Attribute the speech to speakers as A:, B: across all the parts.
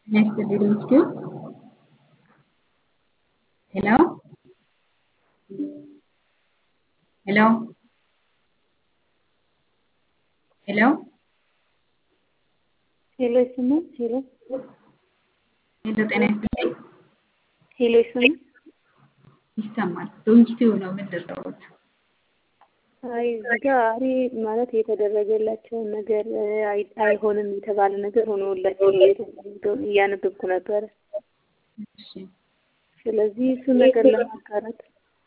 A: Nice to meet you. Hello? Hello? Hello?
B: ሄሎ ይሰማል? ሄሎ
A: ሄሎ ጤና ይስጥልኝ።
B: ሄሎ ይሰማል?
A: ይሰማል። ዶንኪቲው ነው የምንደርሰውት።
B: አይ እዚህ ጋ አሪ ማለት የተደረገላቸውን ነገር አይ- አይሆንም የተባለ ነገር ሆኖላቸው የተደረገውን እያነበብኩ ነበረ።
A: እሺ
B: ስለዚህ እሱን ነገር ለማጋራት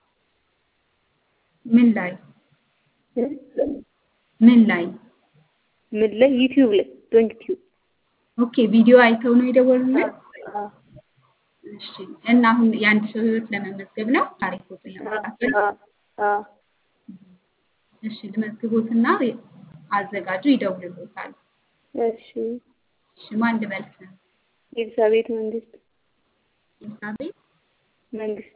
A: ምን ላይ
B: እ?
A: ምን ላይ?
B: ምን ላይ ዩቲዩብ ላይ ዶንክ ቲዩብ
A: ኦኬ ቪዲዮ አይተው ነው የደወሉልን?
B: አ-
A: እሺ እና አሁን የአንድ ሰው ህይወት ለመመዝገብ ነው ታሪኮትን
B: አ-
A: ለማካፈል?
B: አ- አ-
A: እሺ ልመዝግቦትና አዘጋጁ ይደውልሎታል።
B: እሺ
A: እሺ ማን ልበል ስም?
B: ኤልሳቤት መንግስት
A: ኤልሳቤጥ
B: መንግስት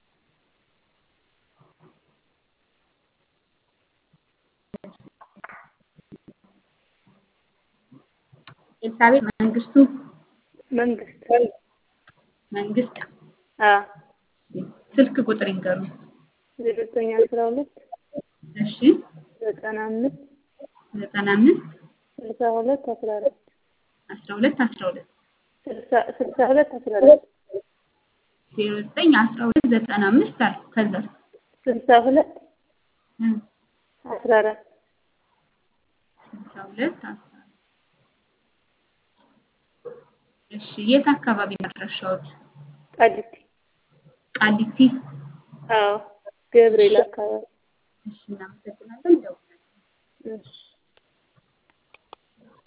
A: ኤልሳቤጥ መንግስቱ
B: መንግስት
A: መንግስት
B: አ
A: ስልክ ቁጥር ይንገሩ።
B: ዘጠኝ አስራ ሁለት
A: እሺ
B: ዘጠና አምስት
A: ዘጠና አምስት
B: ስልሳ ሁለት አስራ አራት
A: አስራ ሁለት አስራ ሁለት
B: ስልሳ ስልሳ ሁለት አስራ አራት
A: ዜሮ ዘጠኝ አስራ ሁለት ዘጠና አምስት አልኩ። ከዛ
B: ስልሳ ሁለት አስራ አራት
A: ስልሳ ሁለት አስራ እሺ የት አካባቢ መድረሻዎት?
B: ቃሊቲ
A: ቃሊቲ።
B: አዎ ገብርኤል አካባቢ
A: እሺ እናመሰግናለን። ደውላለን።
B: እሺ